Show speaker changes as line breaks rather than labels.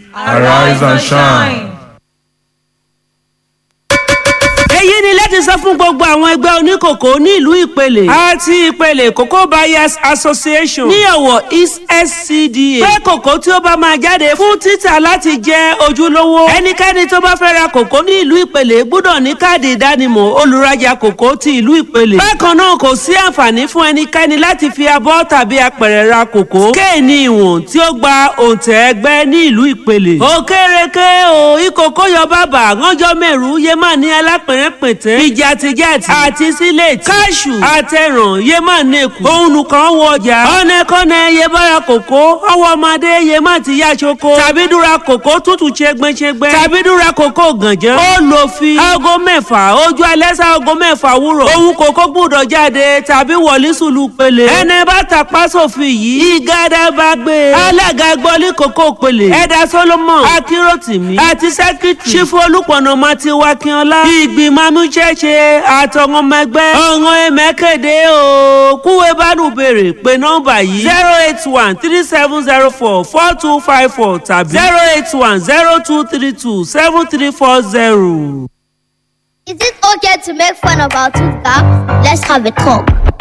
Arise and shine.
èyí ni láti sọ fún gbogbo àwọn ẹgbẹ́ oníkòkò ní ìlú ìpele àti ìpele cocoa buyers association ní ọ̀wọ̀ east scda pé kòkó tí ó bá máa jáde fún títà láti jẹ́ ojúlówó ẹnikẹ́ni tó bá fẹ́ ra kòkó ní ìlú ìpele gbọ́dọ̀ ní káàdì ìdánimọ̀ olùrajà kòkó ti ìlú ìpele bákan náà kò sí àǹfààní fún ẹnikẹ́ni láti fi abọ́ tàbí apẹ̀rẹ̀ ra kòkó kéènì ìwọ̀n tí ó gba òǹtẹ̀ ẹgbẹ́ ní ìlú ìpele òkèrèké o ìkòkó yọ bàbà ránjọ mẹ́rù yé má ní alápẹ̀rẹ̀ pẹ̀tẹ́ ìjàtìjàtì àti sílẹ̀tì káṣù àtẹ̀ràn yé má nẹ́kù òun nìkan wọ ọjà ọ̀nẹ́kọ́nẹ́ yé bára kòkó ọwọ́ ọmọdé yé má ti yá ṣoko tàbí dúra kòkó tútù ṣẹgbẹ́ṣẹgbẹ́ tàbí dúra kòkó gànjẹ́ ó lò fi aago mẹ́fà ojú alẹ́ sá aago mẹ́fà wúrọ̀ òun kòkó gbúdọ̀ jáde tàbí wọlé sùlù pele ẹni bá tapá sófin yìí ìgádà bá gbé alága gbọ́lé kòkó pele ẹ̀dá solomon akíròtìmí àti sẹ́kítì ṣífù olùpọ̀nà mati wakínọlá ìgbìmọ̀ amúṣẹ́ṣe àtọ̀wọ́n mẹgbẹ́ ọ̀ràn ẹ̀mẹ́kẹ̀dẹ́ o kúwé bánú béèrè pé nọ́mbà yìí zero eight one three seven zero four four two five four tàbí zero eight one zero two three two seven three four zero.
Is it okay to make fun of our tooth gap? Let's have a talk.